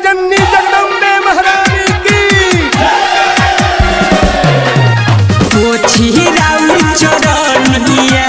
जननी जगदम्बे महारानी की पोछी राउर चरनिया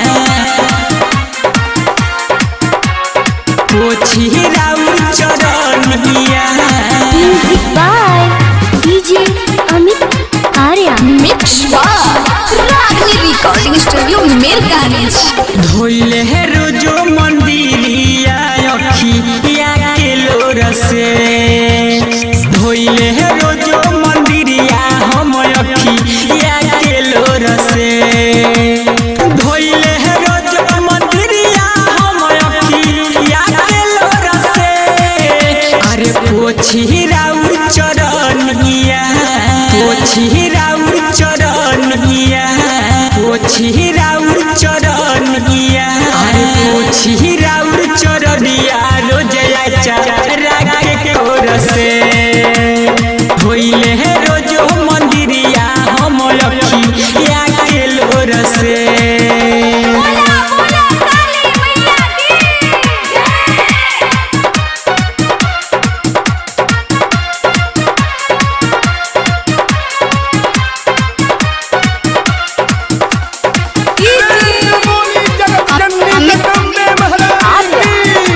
पोछी राउर चरनिया Music by DJ Amit Arya. Mix by Ragni Recording Studio Mirganis. धोइले है रोजो मंदिरिया अखिया के लोर से धोइले है रोजो मंदिरिया हम अखिया के लोर से धोइले है रोजो मंदिरिया हम अखिया के लोर से अरे पोछी राउर चरनिया पोछी राउर चरनिया पोछी राउर चरनिया अरे पोछी राउर चरनिया रोजया चारा के कोर से होइले है रोजो मंदिरिया हम अखिया के लोर से बोली जगत जननी जगदम्बे महारानी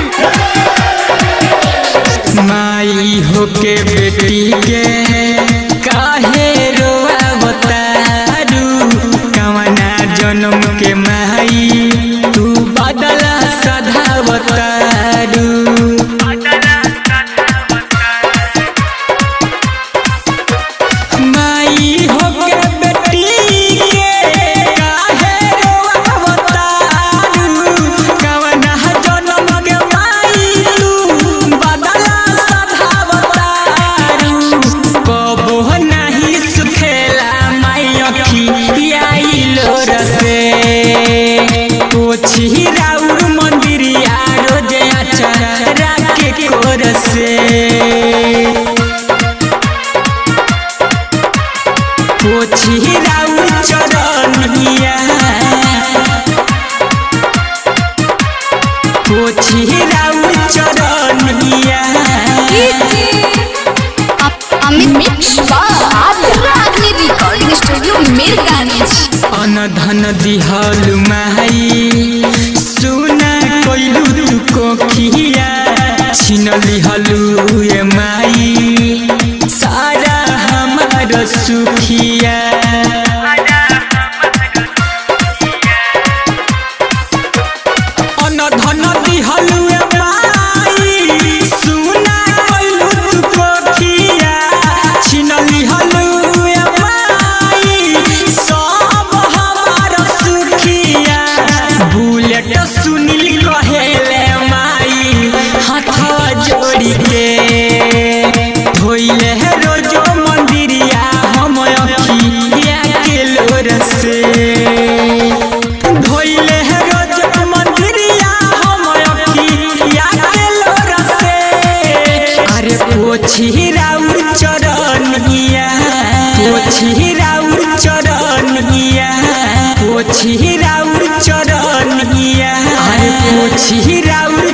की माई होके बेटी के काहे रोआवतारू कवना जन्म के माई तू बदला सधावतारू माई होके बेटी के काहे रोआवतारू कवना जन्म के माई तू बदला सधावतारू कबो नाही सुखेला माई अखिया लोर से पोछी राउर मंदिरिया रोजे अचारा के कोर से पोछी राउर चरनिया पोछी राउर चरनिया Amit Mix by Ragni Recording Studio Mirganis. अनधन दिहल माई सुना कोइलू तू कोखिया छिन लिहलू ए माई सारा हमार सुखिया अनधन दिहलू ए माई सुना कोइलू तू कोखिया छिन लिहलू ए माई सब हमार सुखिया बुलेट सुनील कहेले माई हाथ जोड़ी के धोइले है रोजो मंदिरिया हम अखिया के लोर से धोइले है रोजो मंदिरिया हम अखिया के लोर से अरे पोछी राउर चरनिया पोछी राउर चरनिया पोछी राउर चरनिया अरे पोछी राउर